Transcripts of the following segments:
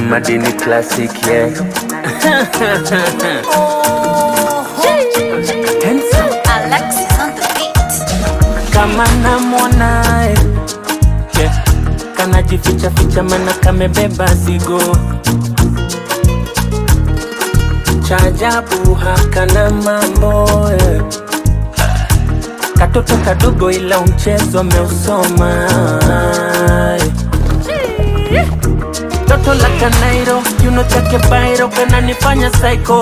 madini classic yeah. Handsome. Alexis on the beat. kama namwonae yeah. kanajificha ficha mana kamebeba zigo chajabu hakana mambo yeah. katoto kadogo ila mchezo ameusoma yeah. toto la kanairo kiuno chake bairo kananifanya psycho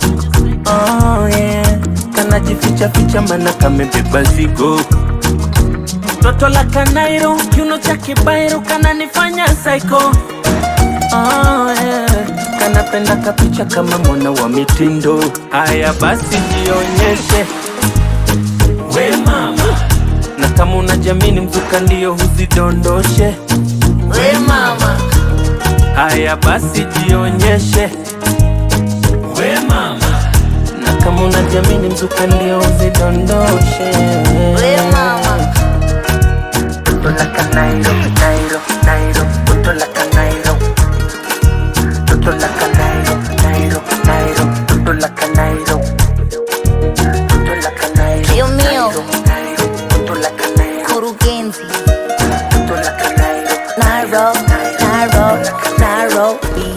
oh, yeah. kanajificha ficha mana kamebeba zigo toto la kanairo kiuno chake bairo kananifanya psycho oh, yeah. kanapenda kapicha kama mwana wa mitindo haya basi jionyeshe we mama na kama unajamini mzuka ndio huzidondoshe We mama, haya basi jionyeshe we mama na kama unajamini mzuka ndio huzidondoshe we mama. Toto la canairo, nairo, nairo, toto la canairo. Toto la canairo, nairo, nairo, toto la canairo. Toto la canairo. Dios mío. nairo, nairo, toto la canairo. Kurugenzi, Toto la canairo. Nairo, Nairo, Nairobi.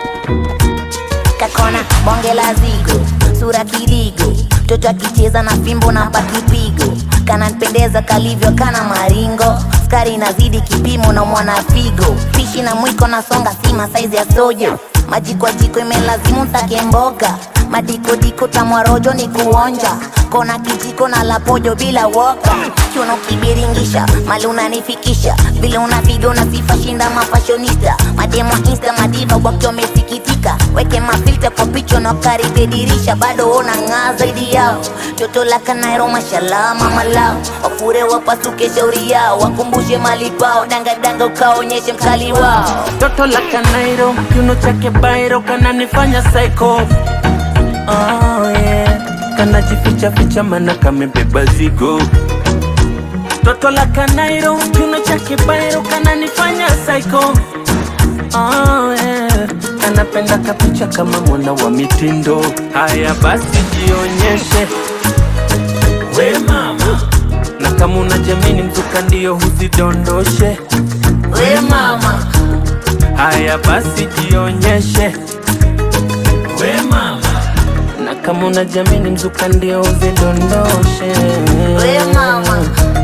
Kakona bonge la zigo, sura kiligo, mtoto akicheza na fimbo na pakipigo, kananipendeza kalivyo kana maringo, skari inazidi kipimo na mwana figo, fishi na mwiko na songa sima saizi ya sojo, maji kwa jiko imelazimu nsake mboga, madikodiko tamwarojo ni kuonja, kona kijiko na lapojo bila woka, chuno kibiringisha, mali unanifikisha, vile unapiga unasifa shinda mafashonista, mademo insta madiva wakiwa wamesikitika, weke mafilta kwa picha na karibia dirisha, bado ona ng'aa zaidi yao, toto la kanairo mashallah mama lao, wafure wapasuke shauri yao, wakumbushe mali pao, dangadanga ukaonyeshe mkali wao. Toto la canairo, kiuno chake bairo kananifanya psycho. Oh yeah, kanajificha ficha mana kamebeba zigo. Toto la canairo, kiuno chake bairo kananifanya psycho. Oh yeah, kanapenda kapicha kama mwana wa mitindo. Haya basi jionyeshe we mama, na kama unajamini mzuka ndio huzidondoshe. We mama, Haya basi jionyeshe we mama, na kama unajamini mzuka ndio uzidondoshe we mama,